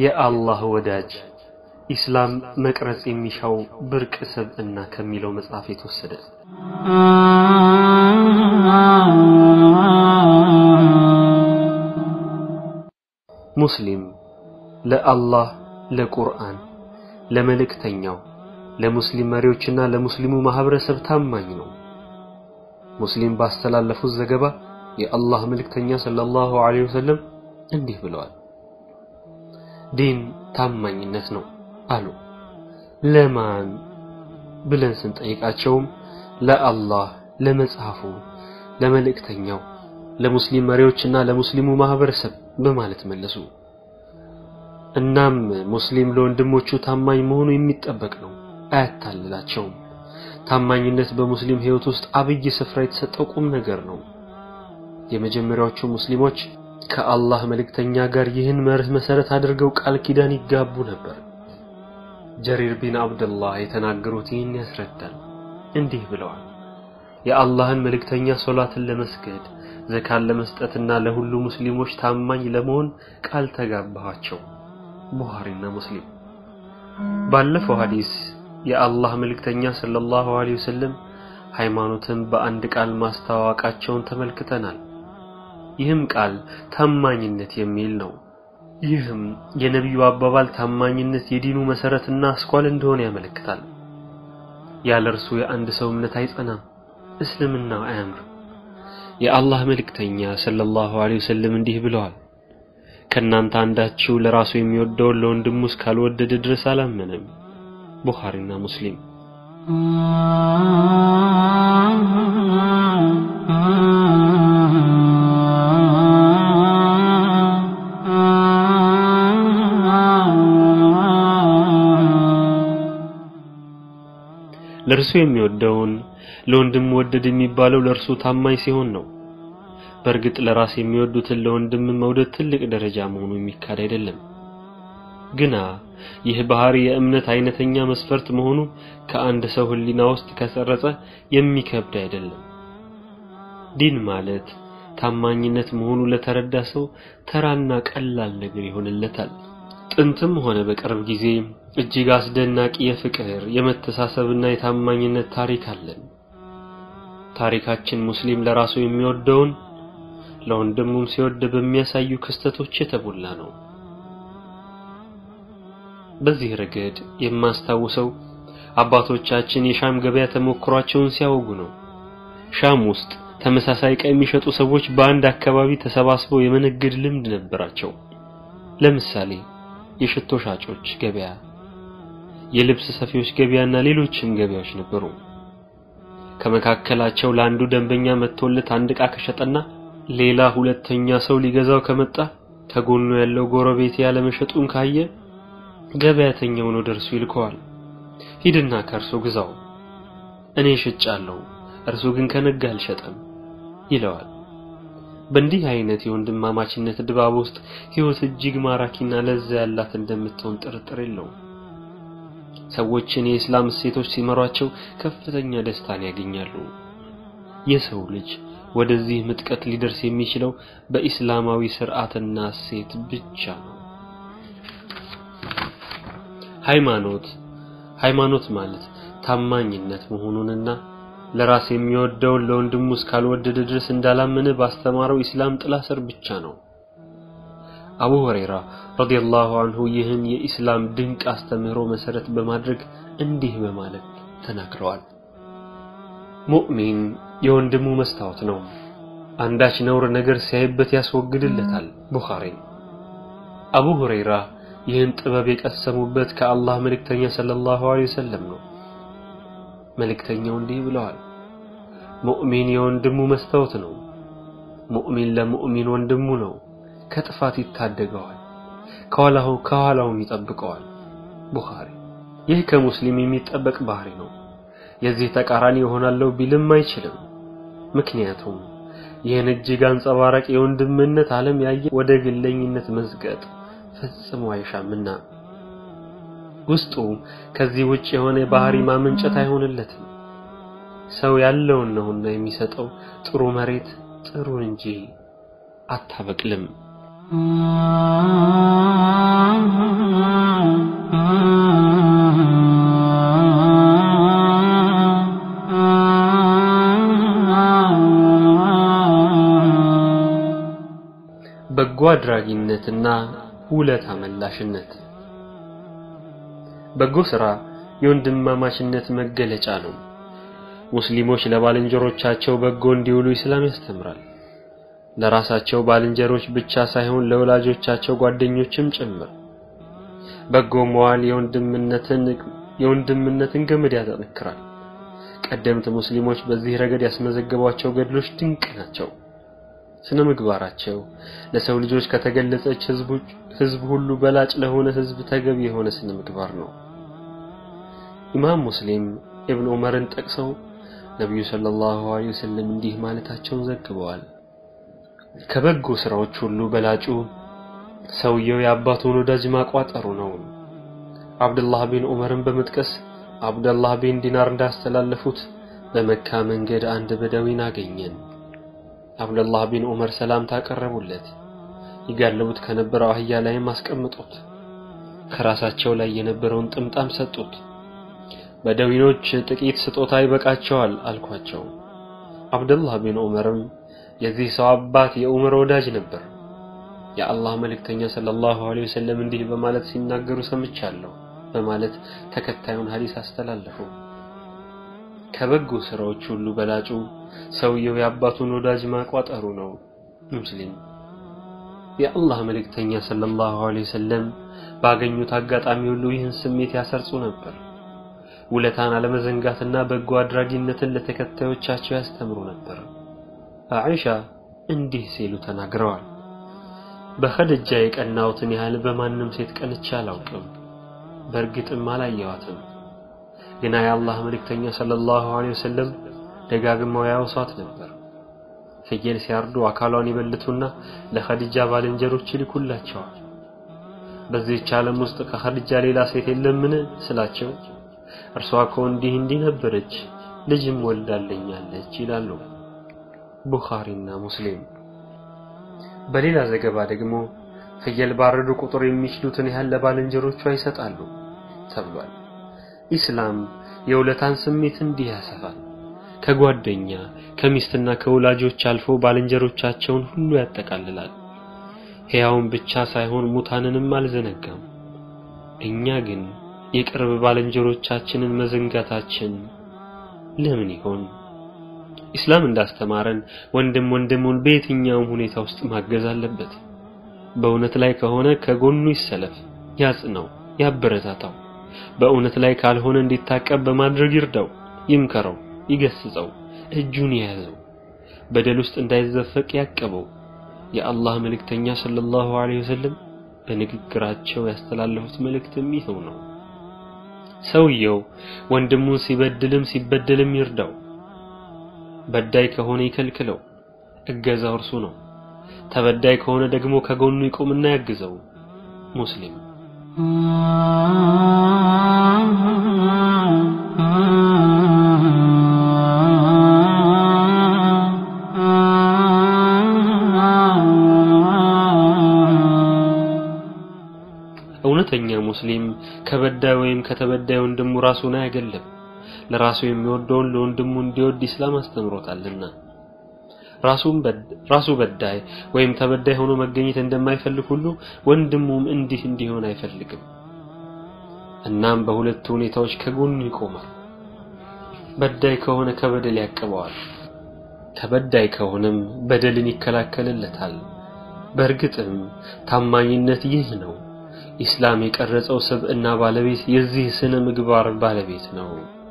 የአላህ ወዳጅ ኢስላም መቅረጽ የሚሻው ብርቅ ስብዕና ከሚለው መጽሐፍ የተወሰደ ሙስሊም ለአላህ ለቁርአን ለመልእክተኛው ለሙስሊም መሪዎችና ለሙስሊሙ ማህበረሰብ ታማኝ ነው። ሙስሊም ባስተላለፉት ዘገባ የአላህ መልእክተኛ ሰለላሁ ዐለይሂ ወሰለም እንዲህ ብለዋል። ዲን ታማኝነት ነው አሉ። ለማን ብለን ስንጠይቃቸውም ለአላህ፣ ለመጽሐፉ፣ ለመልእክተኛው፣ ለሙስሊም መሪዎችና ለሙስሊሙ ማህበረሰብ በማለት መለሱ። እናም ሙስሊም ለወንድሞቹ ታማኝ መሆኑ የሚጠበቅ ነው፣ አያታልላቸውም። ታማኝነት በሙስሊም ህይወት ውስጥ አብይ ስፍራ የተሰጠው ቁም ነገር ነው። የመጀመሪያዎቹ ሙስሊሞች ከአላህ መልእክተኛ ጋር ይህን መርህ መሰረት አድርገው ቃል ኪዳን ይጋቡ ነበር። ጀሪር ቢን አብደላህ የተናገሩት ይህን ያስረዳል። እንዲህ ብለዋል። የአላህን መልእክተኛ ሶላትን ለመስገድ ዘካን ለመስጠትና ለሁሉ ሙስሊሞች ታማኝ ለመሆን ቃል ተጋባኋቸው። ቡኻሪና ሙስሊም። ባለፈው ሐዲስ የአላህ መልእክተኛ ሰለላሁ ዐለይሂ ወሰለም ሃይማኖትን በአንድ ቃል ማስተዋወቃቸውን ተመልክተናል። ይህም ቃል ታማኝነት የሚል ነው። ይህም የነቢዩ አባባል ታማኝነት የዲኑ መሰረትና አስኳል እንደሆነ ያመለክታል። ያለ እርሱ የአንድ ሰው እምነት አይጸናም፣ እስልምና አያምርም። የአላህ መልእክተኛ ሰለላሁ ዐለይሂ ወሰለም እንዲህ ብለዋል፣ ከእናንተ አንዳችሁ ለራሱ የሚወደውን ለወንድሙ እስካልወደደ ድረስ አላመነም። ቡኻሪና ሙስሊም። ለእርሱ የሚወደውን ለወንድሙ ወደድ የሚባለው ለእርሱ ታማኝ ሲሆን ነው። በእርግጥ ለራስ የሚወዱትን ለወንድም መውደድ ትልቅ ደረጃ መሆኑ የሚካድ አይደለም። ግና ይህ ባህሪ የእምነት አይነተኛ መስፈርት መሆኑ ከአንድ ሰው ሕሊና ውስጥ ከሰረጸ የሚከብድ አይደለም። ዲን ማለት ታማኝነት መሆኑ ለተረዳ ሰው ተራና ቀላል ነገር ይሆንለታል። ጥንትም ሆነ በቅርብ ጊዜ እጅግ አስደናቂ የፍቅር የመተሳሰብና የታማኝነት ታሪክ አለን። ታሪካችን ሙስሊም ለራሱ የሚወደውን ለወንድሙም ሲወድ በሚያሳዩ ክስተቶች የተሞላ ነው። በዚህ ረገድ የማስታውሰው አባቶቻችን የሻም ገበያ ተሞክሯቸውን ሲያወጉ ነው። ሻም ውስጥ ተመሳሳይ ዕቃ የሚሸጡ ሰዎች በአንድ አካባቢ ተሰባስበው የመነገድ ልምድ ነበራቸው። ለምሳሌ የሽቶ ሻጮች ገበያ፣ የልብስ ሰፊዎች ገበያና ሌሎችም ገበያዎች ነበሩ። ከመካከላቸው ለአንዱ ደንበኛ መጥቶለት አንድ ዕቃ ከሸጠና ሌላ ሁለተኛ ሰው ሊገዛው ከመጣ ከጎኑ ያለው ጎረቤት ያለመሸጡን ካየ ገበያተኛውን ወደ እርሱ ይልከዋል። ሂድና ከእርሱ ግዛው፣ እኔ ሽጫለሁ፣ እርሱ ግን ከነጋ አልሸጠም ይለዋል። በእንዲህ አይነት የወንድማማችነት ድባብ ውስጥ ሕይወት እጅግ ማራኪና ለዛ ያላት እንደምትሆን ጥርጥር የለውም። ሰዎችን የእስላም እሴቶች ሲመሯቸው ከፍተኛ ደስታን ያገኛሉ። የሰው ልጅ ወደዚህ ምጥቀት ሊደርስ የሚችለው በኢስላማዊ ስርዓትና እሴት ብቻ ነው። ሃይማኖት ሃይማኖት ማለት ታማኝነት መሆኑንና ለራስ የሚወደውን ለወንድሙ እስካልወደደ ድረስ እንዳላመነ ባስተማረው ኢስላም ጥላ ስር ብቻ ነው። አቡ ሁረይራ ረዲየላሁ አንሁ ይህን የኢስላም ድንቅ አስተምህሮ መሰረት በማድረግ እንዲህ በማለት ተናግረዋል። ሙእሚን የወንድሙ መስታወት ነው፣ አንዳች ነውር ነገር ሲያይበት ያስወግድለታል። ቡኻሪ። አቡ ሁረይራ ይህን ጥበብ የቀሰሙበት ከአላህ መልእክተኛ ሰለላሁ ዐለይሂ ወሰለም ነው። መልእክተኛው እንዲህ ብለዋል፣ ሙእሚን የወንድሙ መስታወት ነው። ሙእሚን ለሙእሚን ወንድሙ ነው። ከጥፋት ይታደገዋል፣ ከኋላው ከኋላውም ይጠብቀዋል። ቡኻሪ። ይህ ከሙስሊም የሚጠበቅ ባህሪ ነው። የዚህ ተቃራኒ ይሆናለሁ ቢልም አይችልም። ምክንያቱም ይህን እጅግ አንጸባራቂ የወንድምነት ዓለም ያየ ወደ ግለኝነት መዝገጥ ፈጽሞ አይሻምና ውስጡ ከዚህ ውጭ የሆነ ባህሪ ማመንጨት አይሆንለትም። ሰው ያለውን ነውና የሚሰጠው ጥሩ መሬት ጥሩን እንጂ አታበቅልም። በጎ አድራጊነትና ውለታ መላሽነት በጎ ሥራ የወንድማማችነት መገለጫ ነው። ሙስሊሞች ለባልንጀሮቻቸው በጎ እንዲውሉ ኢስላም ያስተምራል። ለራሳቸው ባልንጀሮች ብቻ ሳይሆን ለወላጆቻቸው ጓደኞችም ጭምር። በጎ መዋል የወንድምነትን የወንድምነትን ገመድ ያጠነክራል። ቀደምት ሙስሊሞች በዚህ ረገድ ያስመዘገቧቸው ገድሎች ድንቅ ናቸው። ስነ ምግባራቸው ለሰው ልጆች ከተገለጸች ህዝብ ሁሉ በላጭ ለሆነ ህዝብ ተገቢ የሆነ ስነ ምግባር ነው። ኢማም ሙስሊም ኢብን ዑመርን ጠቅሰው ነቢዩ ሰለላሁ ዐለይሂ ወሰለም እንዲህ ማለታቸውን ዘግበዋል። ከበጎ ስራዎች ሁሉ በላጩ ሰውየው የአባቱን ወዳጅ ማቋጠሩ ነው። አብዱላህ ቢን ዑመርን በመጥቀስ አብዱላህ ቢን ዲናር እንዳስተላለፉት በመካ መንገድ አንድ በደዊን አገኘን። አብዱላህ ቢን ዑመር ሰላምታ አቀረቡለት። ይጋለቡት ከነበረው አህያ ላይም አስቀምጡት። ከራሳቸው ላይ የነበረውን ጥምጣም ሰጡት። በደዊኖች ጥቂት ስጦታ ይበቃቸዋል አልኳቸው። አብዱላህ ቢን ዑመርም የዚህ ሰው አባት የዑመር ወዳጅ ነበር። የአላህ መልእክተኛ ሰለላሁ ዐለይሂ ወሰለም እንዲህ በማለት ሲናገሩ ሰምቻለሁ በማለት ተከታዩን ሐዲስ አስተላለፉ። ከበጎ ስራዎች ሁሉ በላጩ ሰውየው የአባቱን ወዳጅ ማቋጠሩ ነው። ሙስሊም የአላህ መልእክተኛ ሰለላሁ ዐለይሂ ወሰለም ባገኙት አጋጣሚ ሁሉ ይህን ስሜት ያሰርጹ ነበር። ውለታን አለመዘንጋትና በጎ አድራጊነትን ለተከታዮቻቸው ያስተምሩ ነበር። አኢሻ እንዲህ ሲሉ ተናግረዋል። በኸድጃ የቀናሁትን ያህል በማንም ሴት ቀንቼ አላውቅም፣ በእርግጥም አላየዋትም። ግና የአላህ መልእክተኛ ሰለላሁ ዐለይሂ ወሰለም ደጋግመው ያወሷት ነበር። ፍየል ሲያርዱ አካሏን ይበልቱና ለኸዲጃ ባልንጀሮች ይልኩላቸዋል። በዚህች ዓለም ውስጥ ከኸዲጃ ሌላ ሴት የለምን ስላቸው እርሷ እኮ እንዲህ እንዲህ ነበረች፣ ልጅም ወልዳለኛለች ይላሉ። ቡኻሪና ሙስሊም። በሌላ ዘገባ ደግሞ ፍየል ባረዱ ቁጥር የሚችሉትን ያህል ለባልንጀሮቿ ይሰጣሉ ተብሏል። ኢስላም የውለታን ስሜት እንዲህ ያሰፋል። ከጓደኛ ከሚስትና ከወላጆች አልፎ ባልንጀሮቻቸውን ሁሉ ያጠቃልላል። ሕያውን ብቻ ሳይሆን ሙታንንም አልዘነጋም። እኛ ግን የቅርብ ባልንጀሮቻችንን መዘንጋታችን ለምን ይሆን? ኢስላም እንዳስተማረን ወንድም ወንድሙን በየትኛውም ሁኔታ ውስጥ ማገዝ አለበት። በእውነት ላይ ከሆነ ከጎኑ ይሰለፍ፣ ያጽናው፣ ያበረታታው። በእውነት ላይ ካልሆነ እንዲታቀብ በማድረግ ይርዳው፣ ይምከረው፣ ይገስጸው፣ እጁን የያዘው፣ በደል ውስጥ እንዳይዘፈቅ ያቀበው። የአላህ መልእክተኛ ሰለላሁ ዐለይሂ ወሰለም በንግግራቸው ያስተላለፉት መልእክትም ይኸው ነው። ሰውየው ወንድሙን ሲበድልም ሲበደልም ይርዳው። በዳይ ከሆነ ይከልክለው፣ እገዛው እርሱ ነው። ተበዳይ ከሆነ ደግሞ ከጎኑ ይቆምና ያግዘው። ሙስሊም እውነተኛ ሙስሊም ከበዳይ ወይም ከተበዳይ ወንድሙ ራሱን አያገለም። ለራሱ የሚወደውን ለወንድሙ እንዲወድ ኢስላም አስተምሮታልና ራሱም ራሱ በዳይ ወይም ተበዳይ ሆኖ መገኘት እንደማይፈልግ ሁሉ ወንድሙም እንዲህ እንዲሆን አይፈልግም። እናም በሁለቱ ሁኔታዎች ከጎኑ ይቆማል። በዳይ ከሆነ ከበደል ያቅበዋል፣ ተበዳይ ከሆነም በደልን ይከላከልለታል። በእርግጥም ታማኝነት ይህ ነው። ኢስላም የቀረጸው ስብዕና ባለቤት የዚህ ስነ ምግባር ባለቤት ነው።